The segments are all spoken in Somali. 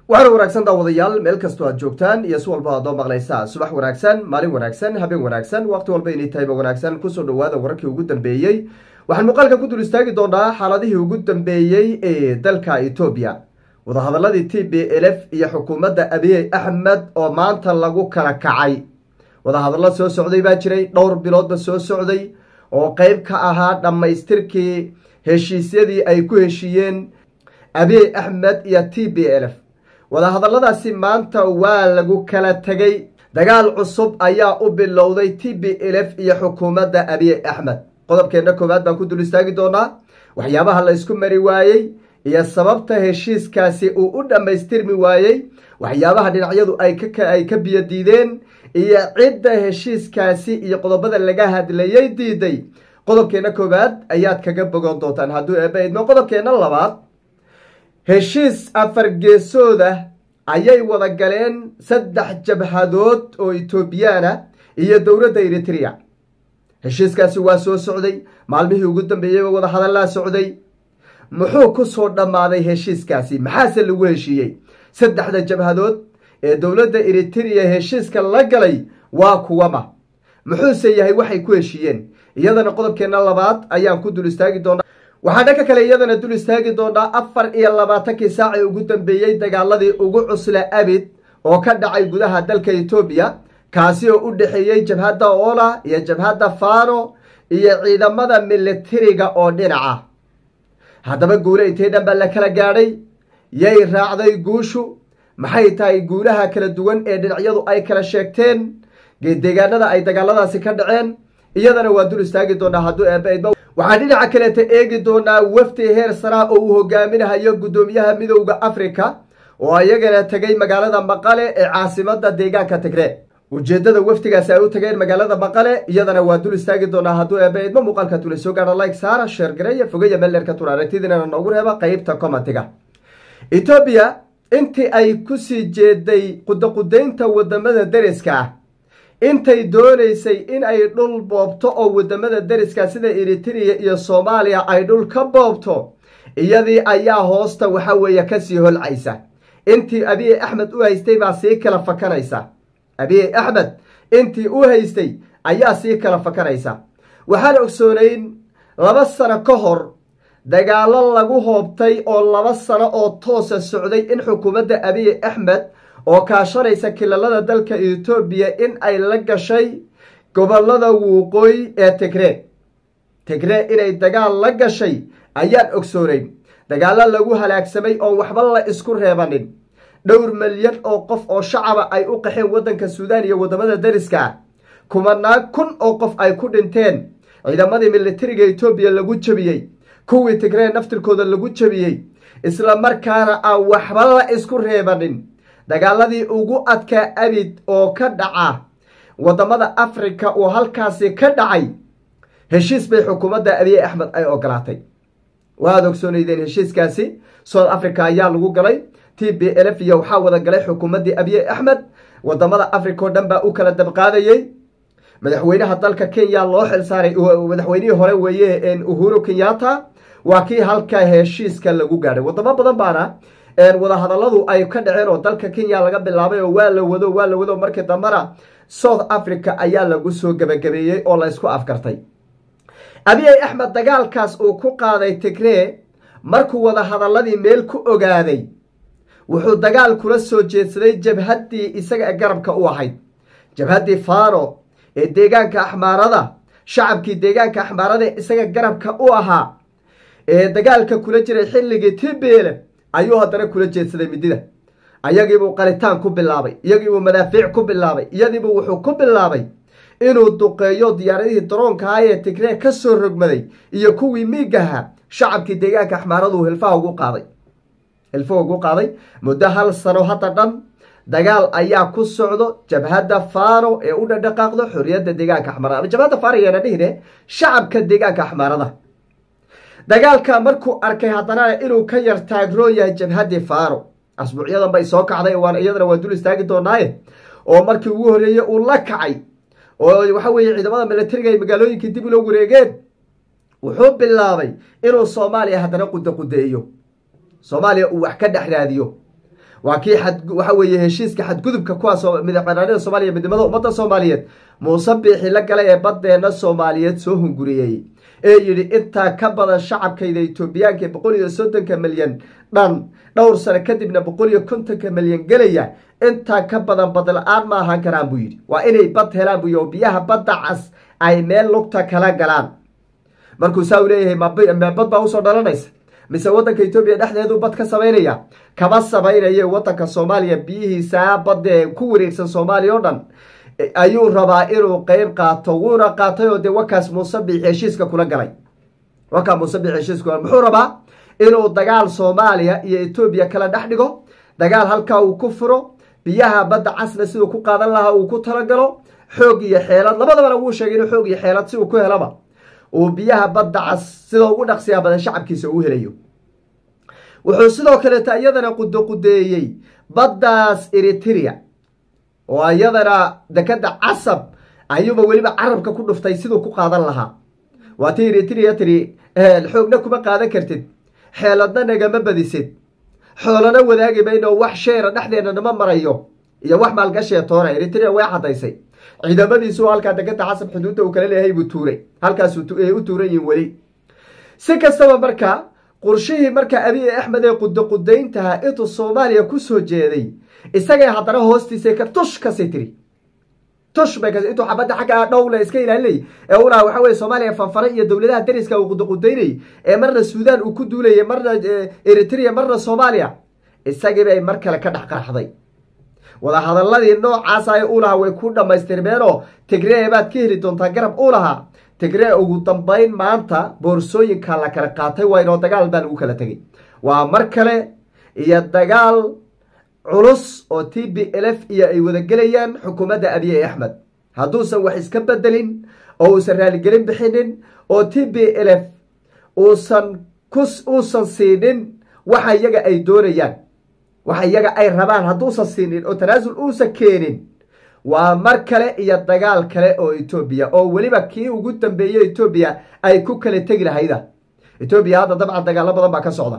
waxaana wanaagsan daawadayaal meel kastoo aad joogtaan iyo si walba adoo maqlaysaa subax wanaagsan maalin wanaagsan habeen wanaagsan waqti walba inay tahayba wanaagsan kusoo dhawaada wararkii ugu dambeeyey waxaan muuqaalka ku dul istaagi doonaa xaaladihii ugu dambeeyey ee dalka etoobiya wadahadaladii t b l f iyo xukuumadda abiy axmed oo maanta lagu kala kacay wadahadallo soo socday baa jiray dhowr biloodba soo socday oo qeyb ka ahaa dhammaystirkii heshiisyadii ay ku heshiiyeen abiy axmed iyo t b l f wadahadalladaasi maanta waa lagu kala tegay dagaal cusub ayaa u bilowday t b l f iyo xukuumadda abiy axmed qodobkeenna koowaad baan ku dul istaagi doonaa waxyaabaha la ysku mari waayey iyo sababta heshiiskaasi uu u dhammaystirmi waayey waxyaabaha dhinacyadu ay ka biyo diideen iyo cidda heshiiskaasi iyo qodobada laga hadlayay diiday qodobkeenna koowaad ayaad kaga bogan doontaan hadduu eeba idmo qodobkeenna labaad heshiis afar geesooda ayay wada galeen saddex jabhadood oo etoobiyaana iyo dowladda eritrea heshiiskaasi waa soo socday maalmihii ugu dambeeyeyba wada hadallaa socday muxuu ku soo dhammaaday heshiiskaasi maxaase lagu heshiiyey saddexda jabhadood ee dowladda eritrea heshiiska la galay waa kuwama muxuuse yahay waxay ku heshiiyeen iyadana qodobkeenna labaad ayaan ku dul istaagi doonaa waxaa dhanka kale iyadana dul istaagi doonaa afar iyo labaatankii saac ee ugu dambeeyey dagaaladii ugu cusla abid oo ka dhacay gudaha dalka etoobiya kaasi oo u dhexeeyey jabhadda ola iyo jabhadda fano iyo ciidamada militariga oo dhinaca haddaba guule intay dhan baa la kala gaadhay yay raacday guushu maxay tahay guulaha kala duwan ee dhinacyadu ay kala sheegteen deegaanada ay dagaaladaasi ka dhaceen iyadana waa dul istaagi doonaa hadduu eeba waxaan dhinaca kaleeta eegi doonaa wafdi heer saraa oo uu hogaaminahayo guddoomiyaha midowda africa oo ayagana tegay magaalada maqale ee caasimada deegaanka tigree ujeedada wafdigaasi ay u tageen magaalada maqale iyadana waa dul istaagi doonaa hadduu eeba idmo muuqaalka tula soo gaadha like saara sheer gareeya fogeya melerka tur aragtidinana noogu reeba qeybta commentiga etoobiya intii ay kusii jeeday qudaqudaynta wadamada deriska ah intay doonaysay in ay dhul boobto oo wadamada deriska sida eritrea iyo soomaaliya ay dhul ka boobto iyadii ayaa hoosta waxa weeye kasii holcaysa intii abiy axmed u haystay baa sii kala fakanaysa abiy axmed intii u haystay ayaa sii kala fakanaysa waxaan ogsoonayn laba sano ka hor dagaalo lagu hoobtay oo laba sano oo toosa socday in xukuumadda abiy axmed oo kaashanaysa kilalada dalka etoobiya in ay la gashay gobolada wuuqooyi ee tigree tigree inay dagaal la gashay ayaan ogsoonayn dagaalo lagu halaagsamay oon waxba la isku reebanin dhowr milyan oo qof oo shacaba ay u qaxeen waddanka suudaan iyo waddamada deriska ah kumanaan kun oo qof ay ku dhinteen ciidamadii militariga etoobiya lagu jebiyey kuwii tigree naftirkooda lagu jebiyey isla markaana aan waxba la isku reebanin dagaaladii ugu adkaa abid oo ka dhaca waddamada africa oo halkaasi ka dhacay heshiis bay xukuumadda abiy axmed ay ogolaatay waad ogsoonaydeen heshiiskaasi south africa ayaa lagu galay t b l f iyo waxaa wada galay xukuumaddii abiy axmed wadamada africa oo dhan baa u kala dabqaadayey madaxweynaha dalka kenya loo xilsaaray madaxweynihii hore weeye uhuru kenyatta waa kii halka heshiiska lagu gaadhay wadamo badan baana wadahadalladu ay ka dhaceen oo dalka kenya laga bilaabay oo waa la wado waa la wado markii dambana south africa ayaa lagu soo gebagabeeyey oo la ysku afgartay abiy axmed dagaalkaas uu ku qaaday tigree markuu wadahadalladii meel ku ogaaday wuxuu dagaal kula soo jeedsaday jabhaddii isaga garabka u ahayd jabhaddii fano ee deegaanka axmaarada shacabkii deegaanka axmaarada isaga garabka u ahaa ee dagaalka kula jiray xilligii tibele ayuu haddana kula jeedsaday midida ayagiibuu qalitaan ku bilaabay iyagiibuu madaafiic ku bilaabay iyadiibuu wuxuu ku bilaabay inuu duqeeyo diyaaradihii daroonkaha ee tigree ka soo rogmaday iyo kuwii miigaha shacabkii deegaanka axmaaradu hilfaha ugu qaaday hilfaha ugu qaaday muddo hal sano hadda dhan dagaal ayaa ku socdo jabhadda fano ee u dhadhaqaaqdo xorriyadda deegaanka axmaarada jabhadda fano yeena dhihine shacabka deegaanka axmaarada dagaalka markuu arkay haddana inuu ka yar taagroon yahay jabhaddii fano asbuucyadan bay soo kacday waan iyadana waa dul istaagi doonaaye oo markii ugu horreeyey uu la kacay oo waxa weeye ciidamada militariga ay magaalooyinkii dib ula wareegeen wuxuu bilaabay inuu soomaaliya haddana quda qudeeyo soomaaliya uu wax ka dhex raadiyo waa kii waxa weeye heshiiska xadgudubka kuwaas madaxbanaanida soomaaliya midnimada ummadda soomaaliyeed muuse biixi la galay ee baddeena soomaaliyeed soo hunguriyey ee yidhi intaa ka badan shacabkayda etoobiyaanka boqol iyo soddonka milyan dhan dhowr sano kadibna boqol iyo kontonka milyan gelaya intaa ka badan badla-aan ma ahaan karaan buu yidhi waa inay bad helaan buu yidhi oo biyaha badda cas ay meel lugta kala galaan markuu saa u leeyahay mabad baa usoo dhalanaysa mise waddanka etoobiya dhexdeedu bad ka samaynaya kama samaynaye waddanka soomaaliya biyihiisaa badde ku wareegsan soomaaliya oo dhan ayuu rabaa inuu qeyb qaato wuuna qaatay oo dee wakaas muuse biix heshiiska kula galay wakaa muuse biix heshiiska kula muxuu rabaa inuu dagaal soomaaliya iyo etoobiya kala dhex dhigo dagaal halkaa uu ku furo biyaha badda casna siduu ku qaadan lahaa uu ku talagalo xoog iyo xeelad labadabana wuu sheegay inuu xoog iyo xeelad si uu ku helaba uu biyaha badda cas sida ugu dhaqsiyaa badan shacabkiisa uu helayo wuxuu sidoo kaleeta iyadana qudoqudeeyey baddaas eritrea oo iyadana dekada casab ayuuba weliba carabka ku dhuftay siduu ku qaadan lahaa waa ti eritrea tiri xoogna kuma qaadan kartid xeeladna nagama badisid xoolana wadaagi mayno wax sheera dhexdeena nama marayo iyo wax maalgashee toona eritrea way cadaysay ciidamadiisu halkaa dekada casab xuduudda uu kala leeyahay buu tuuray halkaas u tuuran yihin weli si kastaba marka qorshihii marka abiy axmed ee qudoqudayntaha intuu soomaaliya kusoo jeeday isagay haddana hoostiisa ka tush kasii tiri tush bay intuu xabadda xagga dhowle iska ilaalinay ee u lahaa waxa weye soomaaliya fanfare iyo dowladaha dariska uu qudoqudaynayay ee marna suudaan uu ku duulayay marna eritrea marna soomaaliya isagiibay mar kale ka dhex qarxday wadahadaladii noocaas ay u lahaa way ku dhammaystirmeenoo tigree baad ka heli doontaa garab u lahaa tigree ugu dambayn maanta boorsooyinka la kala qaatay waa inoo dagaal baa lagu kala tegay waa mar kale iyo dagaal culus oo t b lf iyo ay wadagelayaan xukuumadda abiy axmed hadduusan wax iska bedelin oo uusan raaligelin bixinin oo t b lf uusan uusan siinin waxa iyaga ay doonayaan waxa iyaga ay rabaan hadduusan siinin oo tanaasul uusan keenin waa mar kale iyo dagaal kale oo etoobiya oo weliba kii ugu dambeeyey etoobiya ay ku kala tegi lahayda etoobiya hadda dabcan dagaalo badan baa ka socda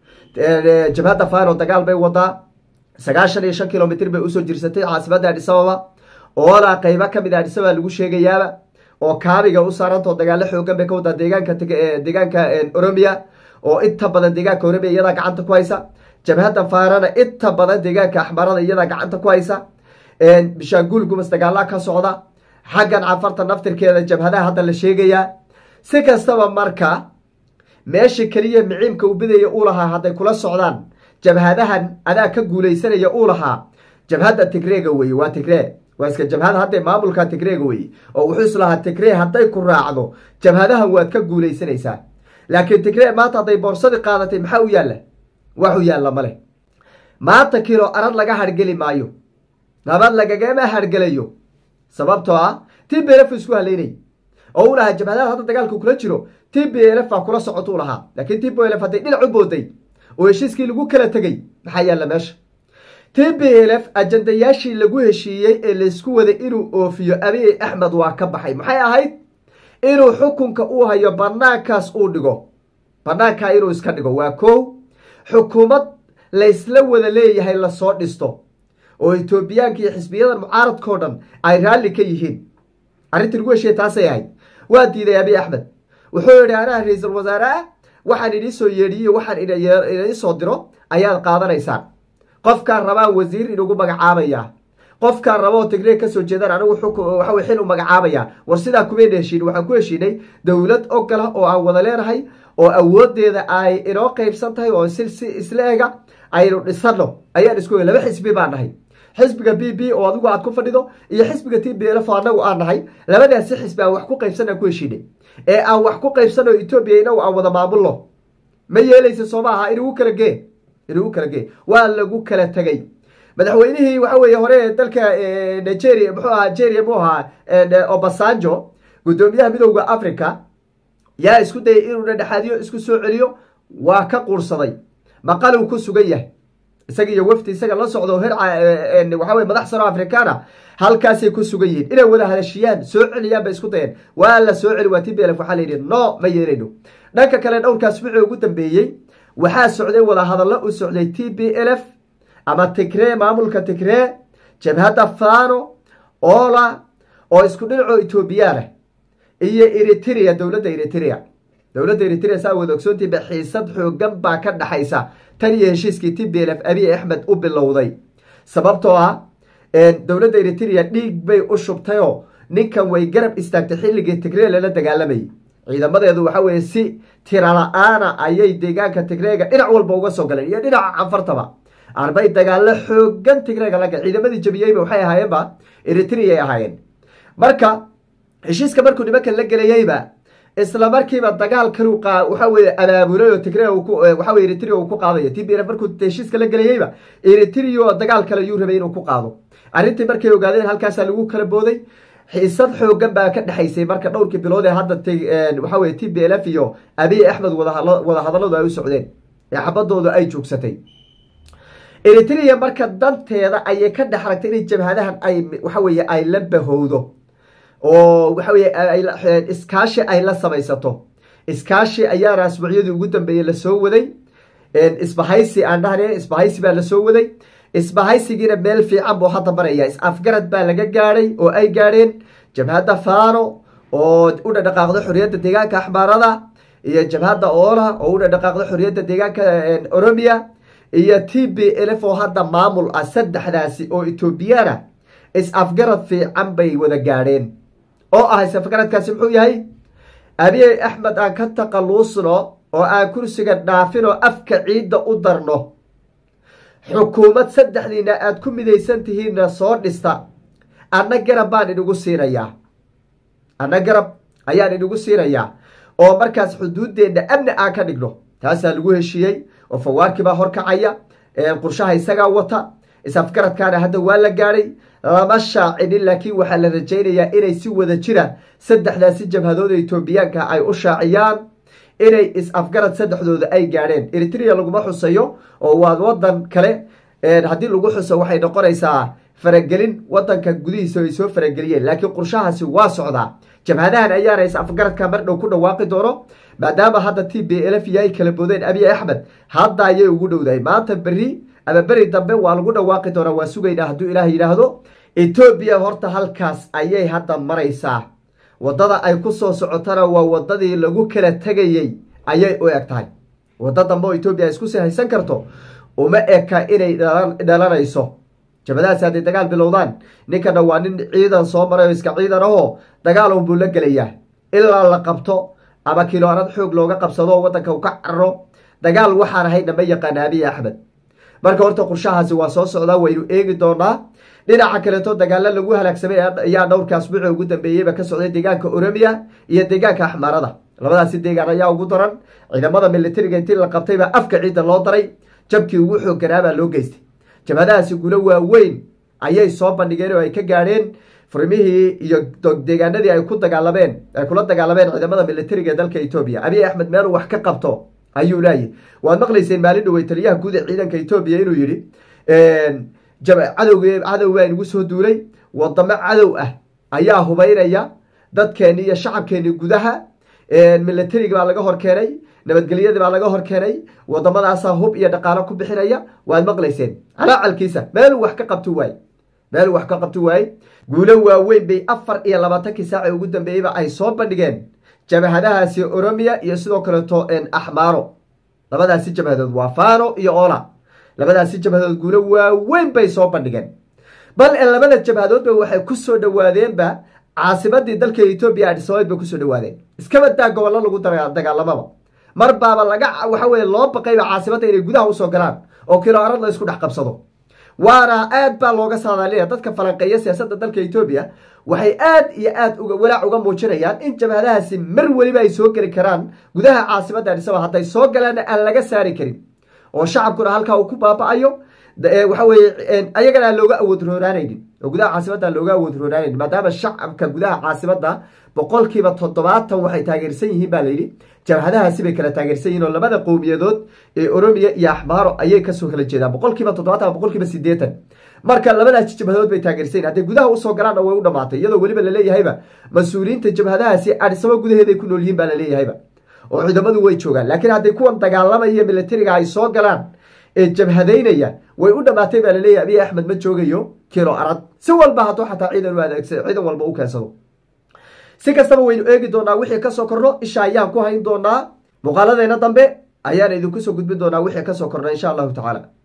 jabhadda fano dagaal bay wadaa sagaashan iyo shan kilomitr bay usoo jirsatay caasimada adhisababa oolaa qeybo kamid a adhisababa lagu sheegayaaba oo kaabiga u saarantao dagaalo xoogan bay ka wadaa deegaanka deegaanka oromiya oo inta badan deegaanka oromiya iyadaa gacanta ku haysa jabhadda faarana inta badan deegaanka axmarada iyadaa gacanta ku haysa bishaanguul gumas dagaalaa ka socda xaggan cafarta naftirkeeda jabhadaha hadda la sheegayaa si kastaba marka meesha keliya miciimka uu bidaya uu lahaa hadday kula socdaan jabhadahan adaa ka guulaysanaya uu lahaa jabhadda tigreega weye waa tigree waa iska jabhada hadda maamulka tigreega weye oo wuxuu is lahaa tigree hadday ku raacdo jabhadahan waad ka guulaysanaysaa laakiin tigree maanta hadday boorsadii qaadatay maxaa u yaalla wax u yaalla ma leh maanta kilo arad laga hargeli maayo nabad lagagama hargelayo sababtoo ah t b lf isku haleynay oo u lahaa jabhadaha hadda dagaalka kula jiro t b lf baa kula socoto u lahaa laakiin t b lf hadday dhinac u booday oo heshiiskii lagu kala tegey maxaa yaalla meesha t b lf ajandayaashii lagu heshiiyey ee laysku waday inuu oofiyo abiy axmed waa ka baxay maxay ahayd inuu xukunka uu hayo banaankaas uu dhigo banaankaa inuu iska dhigo waa kow xukuumad laysla wada leeyahay lasoo dhisto oo etoobiyaanka iyo xisbiyadan mucaaradkao dhan ay raalli ka yihiin arrintii lagu heshiiyey taasay ahayd waa diiday abiy axmed wuxuu yidhi anaha ra-iisul wasaare ah waxaan idin soo yeedhiye waxaan idin soo diro ayaad qaadanaysaan qofkaan rabaan wasiir inugu magacaabayaa qofkaan raboo tigree kasoo jeedaan anigu waxaw xil u magacaabayaa war sidaa kumayna heshiin waxaan ku heshiinay dowlad ogola oo aan wada leenahay oo awoodeeda ay inoo qeybsan tahay oo si isla ega aynu dhisano ayaan isku laba xisbi baan nahay xisbiga b b oo adigu aad ku fadhido iyo xisbiga t b lf oo anagu aan nahay labadaasi xisbi aan wax ku qaybsan aan ku heshiinay ee aan wax ku qaybsano etoobiya inagu aan wada maamulno ma yeelaysa soo maaha inugu kala gee inugu kala gee waa lagu kala tegay madaxweynihii waxa weeye hore dalka nigeria muxuu ahaa nigeria mu ahaa obasanjo guddoomiyaha midowda africa yaa isku dayay inuu dhadhexaadiyo isku soo celiyo waa ka quursaday maqaluu ku sugan yahay isaga iyo wafdi isaga la socdo her waxa weye madax sano afrikaana halkaasay ku sugan yihiin inay wada hadashiyaan soo celiyaan bay isku dayeen waa la soo celi waa t b lf waxaa la yidhi no ma yeelayno dhanka kale dhowrkaas wixii ugu dambeeyey waxaa socday wada hadallo u socday t b lf ama tigree maamulka tigree jabhadda fano ola oo isku dhinacoo etoobiyaan ah iyo eritrea dowladda eritrea dowladda eritrea saa wada ogsoontiiba xiisad xoogan baa ka dhaxaysa tan iyo heshiiskii t b lf abiy axmed u bilowday sababtoo ah dowladda eritrea dhiig bay u shubtayoo ninkan way garab istaagtay xilligii tigree lala dagaalamayay ciidamadeedu waxa weeye si tirala-aana ayay deegaanka tigreega dhinac walba uga soo galeen iyo dhinaca canfartaba arbay dagaalo xoogan tigreega laga ciidamadii jabiyeyba waxay ahaayeenba eritreay ahaayeen marka heshiiska markuu nimankan la gelayeyba isla markiiba dagaal kalu waxa weye abaabulay oo tigre waxa weye eritrea uu ku qaadayo t b f markuu heshiiska la gelayeyba eritrea oo dagaal kale yuu rabay inuu ku qaado arrintii markay ogaadeen halkaasaa lagu kala booday xiisad xoogan baa ka dhexaysay marka dhowrkii bilood ee hadda waxa weye t b l f iyo abiy axmed wada hadalladu ay u socdeen ee xabadoodu ay joogsatay eritrea marka danteeda ayay ka dhex aragtay inay jabhadahan ay waxa weye ay la bahowdo oo waxa weye iskaashi ay la samaysato iskaashi ayaana asbuucyadii ugu dambeeyey lasoo waday isbahaysi aan dhahne isbahaysi baa lasoo waday isbahaysigiina meel fiican buu hadda maraya is-afgarad baa laga gaadhay oo ay gaadheen jabhadda fano oo u dhadhaqaaqdo xorriyadda deegaanka axmaarada iyo jabhadda oola oo u dhadhaqaaqdo xorriyadda deegaanka oromia iyo t b lf oo hadda maamul ah saddexdaasi oo etoobiyana is-afgarad fiican bay wada gaadheen oo ah is-afgaradkaasi muxuu yahay abiy axmed aan ka taqaluusno oo aan kursiga dhaafin oo afka ciidda u darno xukuumad saddexdiina aada ku midaysan tihiinna soo dhista anna garab baan idhigu siinayaa anna garab ayaan idhigu siinayaa oo markaas xuduuddeenna amni aan ka dhigno taasaa lagu heshiiyey oo fawaarkibaa horkacaya qurshaha isagaa wata is-afgaradkaana hadda waa la gaadhay lama shaacinin laakiin waxaa la rajaynayaa inay si wada jira saddexdaasi jabhadooda etoobiyaanka ay u shaaciyaan inay is-afgarad saddexdooda ay gaadheen eritrea laguma xusayo oo waa wadan kale haddii lagu xuso waxay noqonaysaa faragelin wadanka gudihiisa ay soo farageliyeen laakiin qurshahaasi waa socdaa jabhadahan ayaana is-afgaradka mar dhow ku dhawaaqi doono maadaama hadda t b lf iyo ay kala boodeen abiy axmed hadda ayay ugu dhowdahay maanta berri ama beri dambe waa lagu dhawaaqi doonaa waa sugaynaa hadduu ilaah yidhaahdo etoobiya horta halkaas ayay hadda maraysaa waddada ay ku soo socotana waa waddadii lagu kala tegayey ayay u eg tahay waddo dambe oo etoobiya isku sii haysan karto uma eka inay dhalanayso jabadahaasi hadday dagaal bilowdaan ninkana waa nin ciidan soo maray oo iska ciidan ahoo dagaal unbuu la gelayaa ilaa la qabto ama kiloarad xoog looga qabsado waddanka u ka cararo dagaal waxaan ahaydna ma yaqaana abiy axmed marka horta qurshahaasi waa soo socdaa waynu eegi doonaa dhinaca kaleeto dagaalo lagu halaagsamay ayaa dhowrka asbuuci ugu dambeeyeyba ka socday deegaanka oromiya iyo deegaanka axmaarada labadaasi deegaan ayaa ugu daran ciidamada militariga intii la qabtayba afka ciidda loo daray jabkii ugu xoogganaabaa loo geystay jabhadahaasi gulo waaweyn ayay soo bandhigeen oo ay ka gaadheen furmihii iyo deegaanadii ay ku dagaalameen ay kula dagaalameen ciidamada militariga ee dalka etoobiya abiy axmed meel wax ka qabto ayuu leeyahy waad maqlayseen maalin dhowey taliyaha guud ee ciidanka etoobiya inuu yidhi cadowg cadow baa inagu soo duulay wadamo cadow ah ayaa hubaynaya dadkeeni iyo shacabkeeni gudaha militariga baa laga hor keenay nabadgelyadii baa laga hor keenay waddamadaasaa hub iyo dhaqaalo ku bixinaya waad maqlayseen calaacalkiisa meel wax ka qabto waay meel wax ka qabto waaye guulo waaweyn bay afar iyo labaatankii saaci ugu dambeeyeyba ay soo bandhigeen jabhadahaasi oromiya iyo sidoo kaleeto axmaaro labadaasi jabhadood waa fano iyo ola labadaasi jabhadood guulo waaweyn bay soo bandhigeen bal labada jabhadoodba waxay ku soo dhowaadeenba caasimadii dalka etoobiya adhisabayd bay kusoo dhawaadeen iskabadaa gobollo lagu dagaalamaba mar baaba laga waxa weye loo baqayba caasimadda inay gudaha usoo galaan oo kiloarad la isku dhex qabsado waana aad baa looga saadaalinaya dadka falanqeeya siyaasadda dalka etoobiya waxay aad iyo aad uga walaac uga muujinayaan in jabhadahaasi mar weliba ay soo geli karaan gudaha caasimadda adhisaba hadday soo galaanna aan laga saari karin oo shacabkuna halkaa uu ku baaba-ayo waxa weye ayagana aan looga awood rooraanaynin oo gudaha caasimadda aan looga awood rooraanaynin maadaama shacabka gudaha caasimadda boqolkiiba toddobaatan waxay taageersan yihiin baa layidhi jabhadahaasi bay kala taageersan yihin oo labada qowmiyadood ee oromiya iyo axmaaro ayay kasoo kala jeedaan boqolkiiba toddobaatan boqolkiiba sideetan marka labadaasi jabhadood bay taageersan yihin hadday gudaha usoo galaanna way u dhamaatay iyadoo weliba laleeyahayba mas-uuliyiinta jabhadahaasi adhisamo gudaheeday ku nool yihiin baa laleeyahayba oo ciidamadu way joogaan laakiin hadday kuwan dagaalamaya militariga ay soo galaan ee jabhadaynaya way u dhammaatay baa laleeyahy abiy axmed ma joogayo kilo arad si walba hadduu xataa ciidan u adeegsa ciidan walba u keensado si kastaba waynu eegi doonaa wixii kasoo korno isha ayaan ku hayn doonaa muuqaaladeyna dambe ayaan idinku soo gudbin doonaa wixii kasoo korna insha allahu tacaala